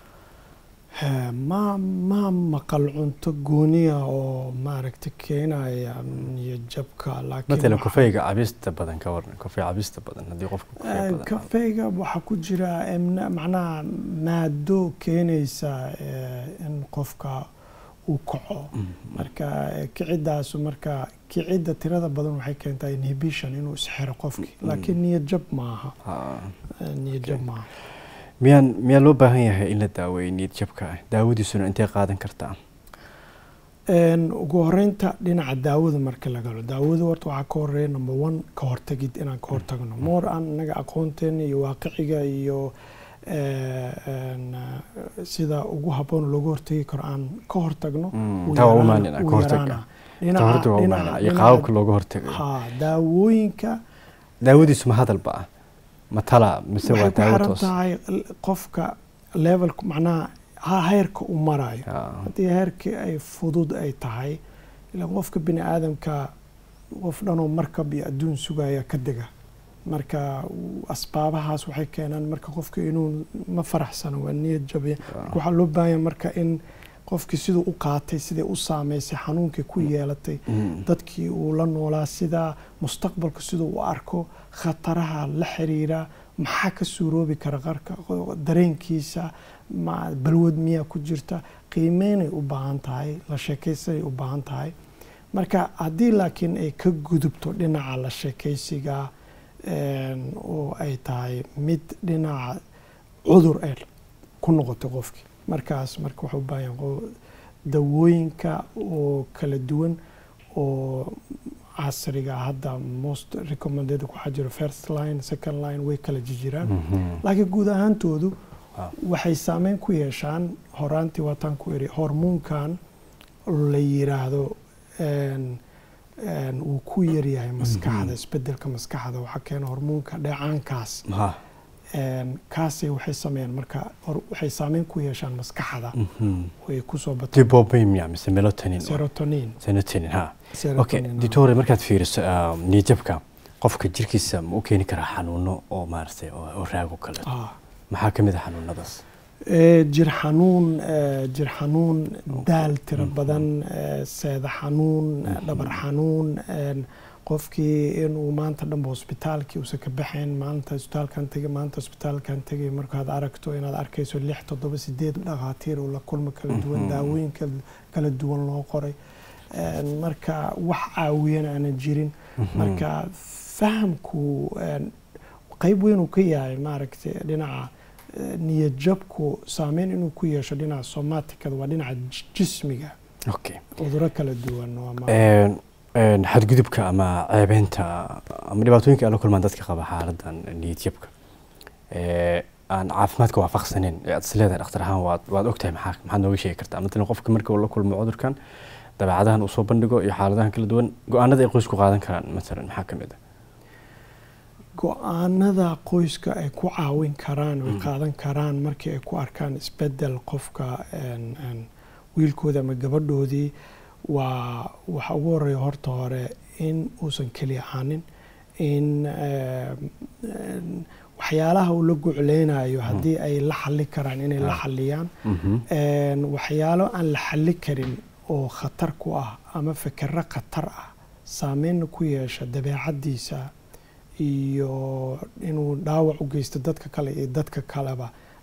ma ma maqal cunto gooniya oo maaragta keenaya niyad jabka matalan kafeyga cabista badan ka waran kafey cabista badan haddii qofka kafeyga waxaa ku jira macnaha maado keenaysa in qofka uu kaco marka kicidaasu marka kicidda tirada badan waxay keentaa inhibition inuu isxiro qofkii laakiin niyad jab maaha niyad jab maaha miyaan miyaa loo baahan yahay in la daaweeyo niyad jabka daawadiisuna intay qaadan kartaa ugu horeynta dhinaca daawada marka la galo daawada horta waxaa ka horeeya number one ka hortagid inaan ka hortagno moor aan inaga aqoonteena iyo waaqiciga iyo sida ugu habboon looga hortagi karo aan ka hortagno qaababka looga hortagayo ha daawooyinka daawadiisu ma hadalba ah ma tala mise waa waxay ku daawo xiran toos tahay qofka levelka macnaha ha- heerka u marayo haddii heerkii ay fudud ay tahay ilaa qofka bini aadamka qof dhanoo markab iyo adduun sugaya ka dega marka asbaabahaas waxay keenaan marka qofka inuu ma faraxsano waa niyad jabiya marka waxaa loo baahan yahay marka in qofkii siduu u qaatay siday u saameysay xanuunkii ku yeelatay dadkii uu la noolaa sida mustaqbalka siduu u arko khataraha la xiriira maxaa ka suuroobi kara qarka dareenkiisa ma balwad miyaa ku jirta qiimeynay u baahan tahay la sheekaysanay u baahan tahay marka haddii laakiin ay ka gudubto dhinaca la sheekaysiga oo ay tahay mid dhinaca cudur ay ku noqoto qofkii markaas marka waxaa u baahan yahay dawooyinka oo kala duwan oo casriga hadda most recommended waxaa jiro first line second line way kala jirjiraan laakiin guud ahaantoodu waxay saameyn ku yeeshaan horaantii waataan ku iri hormoonkan la yiraahdo wuu ku yaryahay maskaxda isbedelka maskaxda waxaa keena hormoonka dheecaankaas kaasay waxay sameeyaan marka waxay saameyn ku yeeshaan maskaxda way kusoo bataan dibobamia mise melatonin serotonin serotonin ha okay serotonin doctor markaad fiiriso niyadjabka qofka jirkiisa ma u keeni karaa xanuuno oo maaragtay oo oo raago kale ah maxaa ka mid ah xanuunadaas Ee, jir xanuun ee, jir xanuun daal tiro badan ee, seeda xanuun ee, dhabar xanuun een, qofkii inuu maanta dhanba hosbitaalkii uusan ka baxayn maalinta hosbitaalkan tegay maanta hosbitaalkan tegay markaad aragto inaad arkayso lix toddoba sideed dhakhaatiir oo la kulmo kala duwan daawooyin kal- kala duwan loo qoray Een, marka wax caawiyana aanan jirin marka fahamku een, qayb weyn uu ka yahay maaragtay dhinaca eh, niyad jabku saameyn inuu ku yeesho dhinaca somaticada waa dhinaca j- jismiga okay cuduro kala duwan waa ma- Een, een, xadgudubka ama ceebeynta ama dhibaatooyinka ay la kulmaan dadka qaba xaaladan niyadjabka ee aan caafimaadka waafaqsaneyn ee aad isleedahay dhakhtar ahaan waad waad ogtahay maxaa maxaad nooga sheegi kartaa matalan qofka marka uu la kulmo cudurkan dabeecadahan uu soo bandhigo iyo xaaladahan kala duwan go-aanada ay qoysku qaadan karaan matalan maxaa ka mid ah go-aanada qoyska ay ku caawin karaan way qaadan karaan markii ay ku arkaan isbedel qofka een, een, wiilkooda ama gabadhoodii waa waxa ugu horeeya horta hore in uusan keli ahaanin in eem, een, waxyaalaha uu la gucleynayo haddii ay la xali karaan inay la xaliyaan Een, waxyaalo aan la xali karin oo khatar ku ah ama fikiro khatar ah saameynna ku yeesha dabeecaddiisa iyo inuu dhaawac u geysto dadka kale iyo dadka kaleba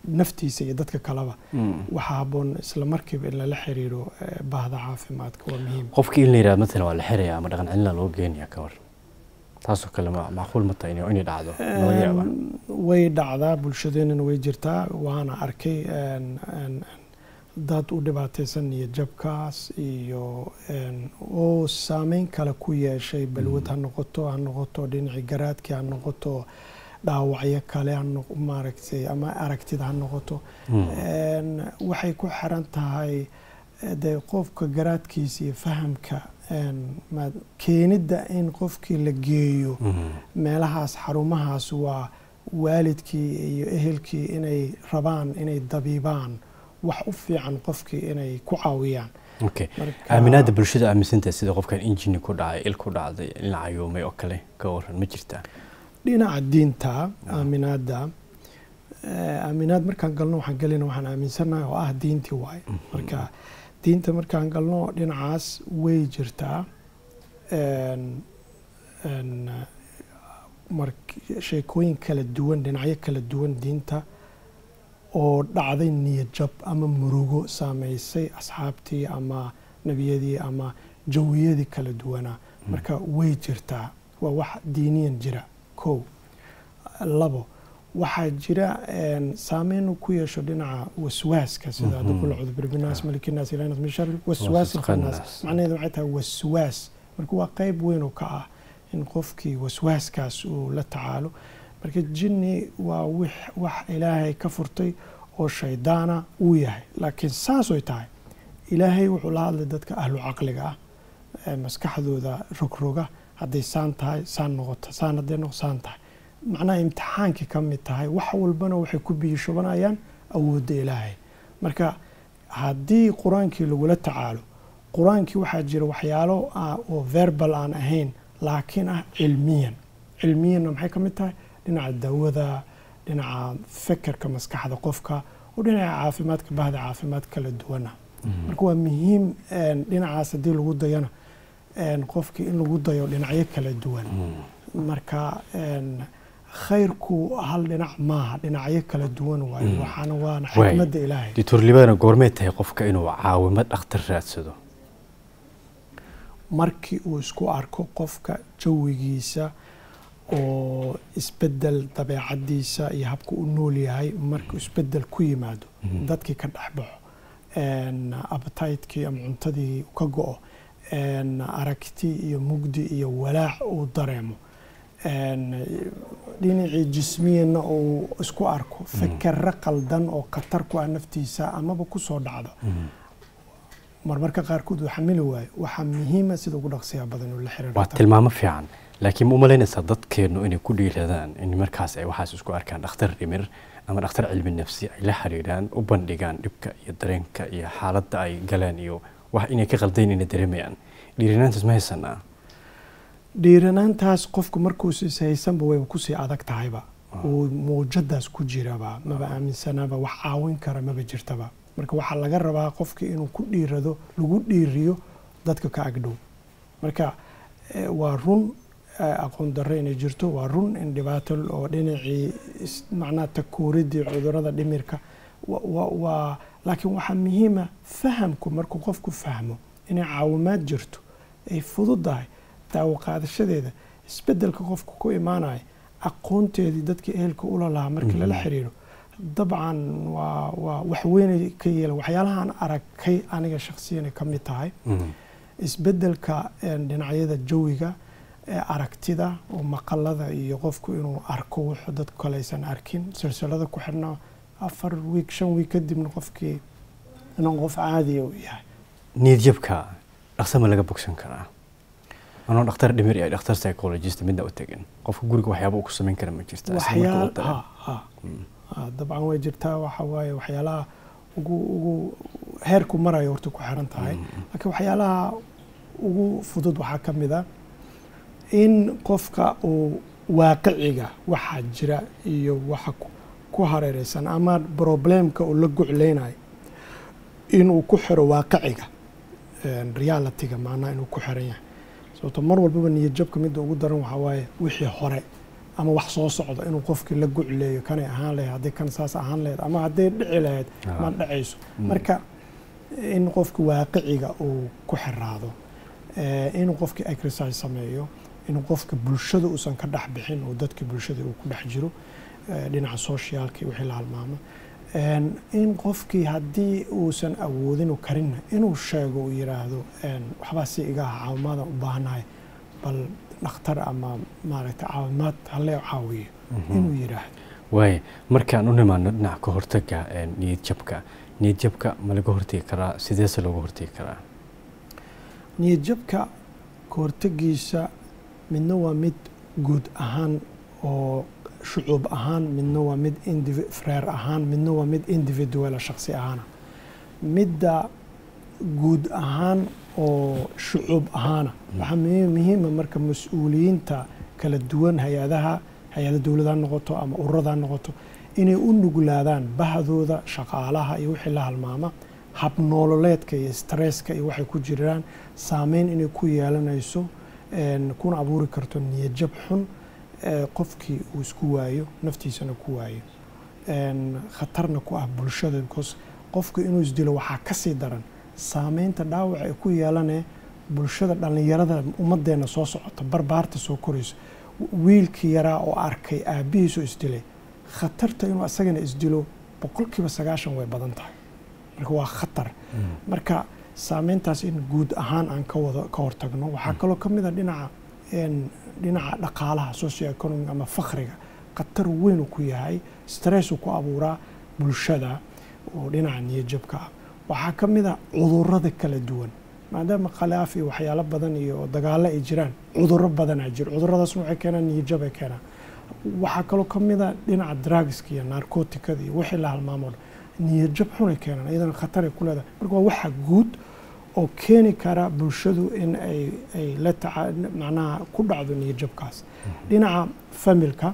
naftiisa iyo dadka kaleba Mm. waxaa habboon isla markiiba in lala xiriiro eh, baahda caafimaadka waa muhiim qofkii in la yidhahdo matalan waa la xiraya ama dhaqan celina loo geenaya ka war taasoo kale ma macquul ma tahay inay inay dhacdo laga yaaba Een, way dhacdaa bulshadeenana way jirtaa waana arkay een, een, dad u dhibaataysan niyad jabkaas iyo een, oo saameyn kale ku yeeshay balwad ha noqoto ha noqoto dhinacii garaadkii ha noqoto dhaawacyo kale ha noq- maaragtay ama aragtida ha noqoto Mm. Een, waxay ku xiran tahay eh, dee qofka garaadkiisa iyo fahamka een, ma- keenidda in qofkii la geeyo Mm. meelahaas xarumahaas waa waalidkii iyo ehelkii inay rabaan inay dabiibaan wax u fiican qofkii inay ku caawiyaan okay Marka- aaminaada bulshada aaminsantahay sida qofkan injini ku dhacay il ku dhacday in la cayoomay oo kale ka waran ma jirtaa dhinaca diinta aaminaadda eh, aaminaad markaan galno waxaan gelina waxaan aaminsannahay oo ah diintii waaye marka diinta markaan galno dhinacaas way jirtaa Een- een, eh, mark- sheekooyin kala duwan dhinacyo kala duwan diinta oo dhacday niyad jab ama murugo saameysay asxaabtii ama nebiyadii ama jawiyadii kala duwanaa marka way jirtaa waa wax diiniyan jira kow labo waxaa jira een, saameyn uu ku yeesho dhinaca waswaaska sida Mhm. qul acuudu birabinaas malikinaas ilanas min shari waswaas Waswaas ilkhannaas khannaas. macnaheedu waxay tahay waswaas marka waa qayb weyn oo ka ah in qofkii waswaaskaas uu la tacaalo marka jinni waa wix wax ilaahay ka furtay oo shaydaana uu yahay laakiin saasoy tahay ilaahay wuxuu la hadlay dadka ahlu caqliga ah ee maskaxdooda rogroga hadday saan tahay saan noqoto saan hadday noqo saan tahay macnaha imtixaankii ka mid tahay wax walbana waxay ku biyishubanayaan awoodda ilaahay marka haddii qur-aankii lagula tacaalo qur-aankii waxaa jira waxyaalo ah oo verbal aan ahayn laakiin ah cilmiyan cilmiyanna maxay ka mid tahay dhinaca dawada dhinaca fekerka maskaxda qofka oo dhinaca caafimaadka bahda caafimaad kala duwana marka waa muhiim een, dhinacaas haddii lagu dayana een, qofkii in lagu dayo dhinacyo kala duwan marka een, khayrku hal dhinac maaha dhinacyo kala duwan waayo Mm. waxaana waana Waay. xikmadda ilaahay doctor libana goormee tahay qofka inuu caawimo dhakhtar raadsado markii uu isku arko qofka jawigiisa oo isbedel dabeecadiisa iyo habka u nool yahay markuu isbedel ku yimaado Mhm. dadkii ka dhex baxo een, appetite-kii ama cuntadii ka go-o een, aragti iyo mugdi iyo walaac uu dareemo een, dhinacii jismiyana uu isku arko fikero qaldan oo khatar ku ah naftiisa amaba kusoo dhacdo marmarka qaarkood uu xamili waayo waxaa muhiima sida ugu dhaqsiyaa badan oo la xiriiro waa tilmaamo fiican laakiin ma u malaynaysaa dadkeennu inay ku dhiiradaan in markaas ay waxaas isku arkaan dhakhtar dhimir ama dhakhtar cilmi nafsi ay la xiriiraan u bandhigaan dhibka iyo dareenka iyo xaaladda ay galeen iyo wax inay ka qaldayn inay dareemayaan dhiirinaantaas ma haysanaa dhiiranaantaas qofku markuus is haysanba wayba kusii adag tahayba uu muujadaas ku jiraba maba aaminsanaaba wax caawin kara maba jirtaba marka waxaa laga rabaa qofkii inuu ku dhiirado lagu dhiiriyo dadka ka agdhow marka eh, waa run eh, aqoon darro inay jirto waa run in dhibaato oo dhinacii is- macnaha takuuridii cudurada dhimirka wa- wa- waa laakiin waxaa muhiima fahamku markuu qofku fahmo inay caawimaad jirto ay fududahay daawo qaadashadeeda isbedelka qofku ku imaanaya aqoonteedii dadka ehelka ula lahaa markii lala Mhm. xiriiro dabcan waa waa wax weynay ka yeela waxyaalahaan aragkay aniga shakhsiyan ka mid tahay isbedelka een, dhinacyada jawiga ee aragtida oo maqalada iyo qofku inuu arko wuxuu dadku kale aysan arkin silsilada ku xidhna afar wiik shan wiik kadibna qofkii inuu qof caadiya uu yahay niyadjabka dhaqsa ma laga bogsan karaa anoo dhakhtar dhimir iyo dhakhtar psychologist midna u tegin qofka guriga waxyaaba uu ku samayn kara ma jirta isla marka uu waxyaal dareemo. ha ha ha, dabcan way jirtaa waxa waaye waxyaalaha ugu ugu heerku marayo horta ku xiran tahay laakiin waxyaalaha ugu fudud waxaa ka mid a in qofka uu waaqiciga waxaa jira iyo waxa ku- ku hareereysan ama problemka uu la gucleynayo inuu ku xiro waaqiciga een, realityga macnaha inuu ku xiran yahay sababto mar walbaba niyad jabka midda ugu daran waxaa waaye wixii hore ama wax soo socdo inuu qofkii la gucleeyo kanay ahaan lahayd haddii kan saas ahaan lahayd ama hadday dhici lahayd Ah. ma dhacayso Mm. marka in qofki waaqiciga uu ku xiraado eh, inuu qofki exercise sameeyo inuu qofka bulshada uusan ka dhex bixin oo dadka bulshada uu ku dhex jiro eh, dhinaca socialka iyo wixii la halmaamo En, in qofkii haddii uusan awoodin u karinna inuu sheego uu yiraahdo en, waxbaa si iga ah caawimaada u baahanahay bal dhakhtar ama maaragtay caawimaad halee caawiyo inuu yiraahdo waaye markaan u nimaano dhinaca ka hortaga een, niyad jabka niyad jabka ma laga hortegi karaa sideese looga hortegi karaa niyad jabka ka hortagiisa midna waa mid guud ahaan oo shucuub ahaan midna waa mid indivi- freer ahaan midna waa mid individuala shakhsi ahaana midda guud ahaan oo shucuub ahaana waxaa muhiim- muhiima marka mas-uuliyiinta kala duwan hay-adaha hay-ada dowlad ha noqoto ama ururada ha noqoto inay u nuglaadaan bahdooda shaqaalaha iyo wixii la halmaama habnoololeedka iyo stresska iyo waxay ku jiraan saameyn inay ku yeelanayso en, kuna abuuri karto niyadjab xun ee qofkii uu isku waayo naftiisana ku waayo En, khatarna ku ah bulshada because qofku inuu isdilo waxaa ka sii daran saameynta dhaawac ay ku yeelanee bulshada dhallinyarada ummadeenna soo socota barbaarta soo korayso wiilkii yaraa oo arkay aabbihiisoo isdilay khatarta inuu asagana isdilo boqolkiiba sagaashan way badan tahay marka waa khatar marka saameyntaas in guud ahaan aan ka wada ka hortagno waxaa kaloo ka mid a dhinaca en, dhinaca dhaqaalaha socio economic ama fakhriga khatar weyn uu ku yahay stress uu ku abuuraa bulshada oo dhinaca niyadjabka ah waxaa ka mid a cudurrada kala duwan maadaama khilaaf iyo waxyaalo badan iyo dagaallo ay jiraan cudurro badanaa jiro cudurradaasna waxay keenaan niyadjab ay keenaan waxaa kaloo ka mid a dhinaca drugska iyo narcoticada iyo wixii la halmaamo dhan niyadjab xunay keenaan iyadana khataray ku leedahay marka waa waxa guud oo keeni kara bulshadu in ay ay la taca macnaha ku dhacdo niyadjabkaas dhinaca familka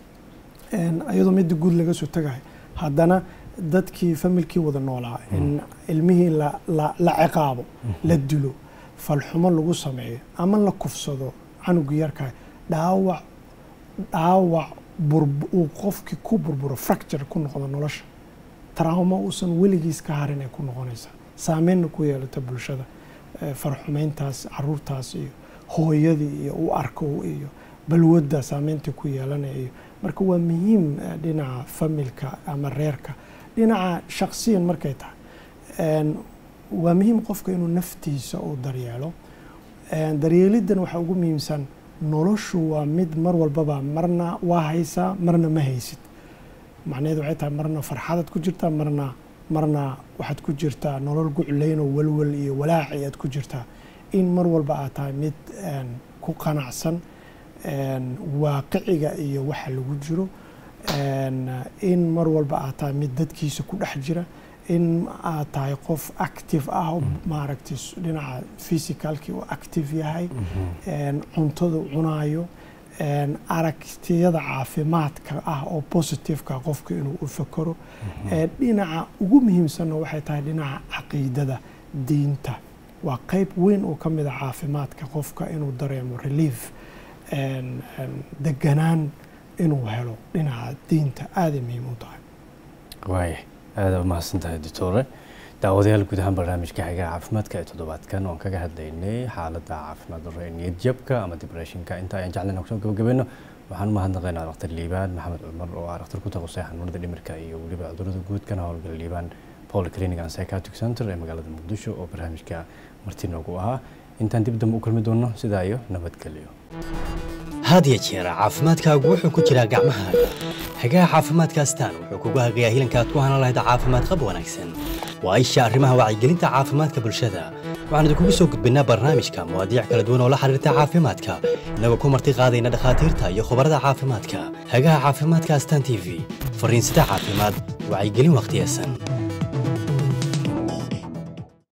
en, iyadoo midda guud laga soo tagayo haddana dadkii familkii wada noolaa in ilmihii la, la, la ciqaabo la dilo falxumo lagu sameeyo ama la kufsado canuga yarkaa dhaawac dhaawac burb- uu qofkii ku burburo fracture ku noqdo nolosha trauma uusan weligiis ka harin ay ku noqonaysaa saameynna ku yeelata bulshada Eh, farxumeyntaas caruurtaas iyo hooyadii iyo u arko iyo balwadda saameynta ku yeelanaya iyo marka waa muhiim eh, dhinaca familka ama reerka dhinaca shakhsiyan markay tahay En, waa muhiim qofka inuu naftiisa uu daryeelo En, daryeeliddan waxaa ugu muhiimsan noloshu waa mid mar walbaba marna waa haysaa marna ma haysid macnaheedu waxay tahay marna farxadaad ku jirtaa marna marna waxaad ku jirtaa nolol guclayn oo walwal iyo walaaci aad ku jirtaa in mar walba aad tahay mid en, ku qanacsan en, waaqiciga iyo waxa lagu jiro en, in mar walba aad tahay mid dadkiisa ku dhex jira in aad tahay qof active ah oo maaragtay s- dhinaca physicalkii uu active yahay en, cuntada uu cunaayo en, aragtiyada caafimaadka ah oo positiveka qofka inuu u fakero ee dhinaca ugu muhiimsanna waxay tahay dhinaca caqiidada diinta waa qayb weyn oo ka mid a caafimaadka qofka inuu dareemo relief en- en, deganaan inuu helo dhinaca diinta aaday muhiim u tahay waaye aada u mahadsan tahay doctore daawadayaal guud ahaan barnaamijka xigaa caafimaadka ee toddobaadkan oon kaga hadlaynay xaaladda caafimaad darro ee niyad jabka ama depressionka inta ayaan jeclayna kusoo gabagabayno waxaan u mahadnaqaynaa dhakhtar liibaan maxamed cumar oo ah dhakhtar ku taqusay xanuunada dhimirka iyo weliba cudurrada guud kana howlgala liibaan paul clinic and psychiatric center ee magaalada muqdisho oo barnaamijka marti noogu ahaa intaan dib dambe u kulmi doono sidaa iyo nabadgelyo had iyo jeer caafimaadkaagu wuxuu ku jiraa gacmahaaga hagaha caafimaadka astaan wuxuu kugu hagayaa hilanka aad ku hanan lahayd caafimaad qab wanaagsan waa isha arrimaha wacyigelinta caafimaadka bulshada waxaan idinkugu soo gudbinnaa barnaamijka mawaadiic kala duwan oo la xiriirta caafimaadka inagoo ku marti qaadayna dhakhaatiirta iyo khubarada caafimaadka hagaha caafimaadka astaan t v fariinsida caafimaad wacyigelin wakhtiyesan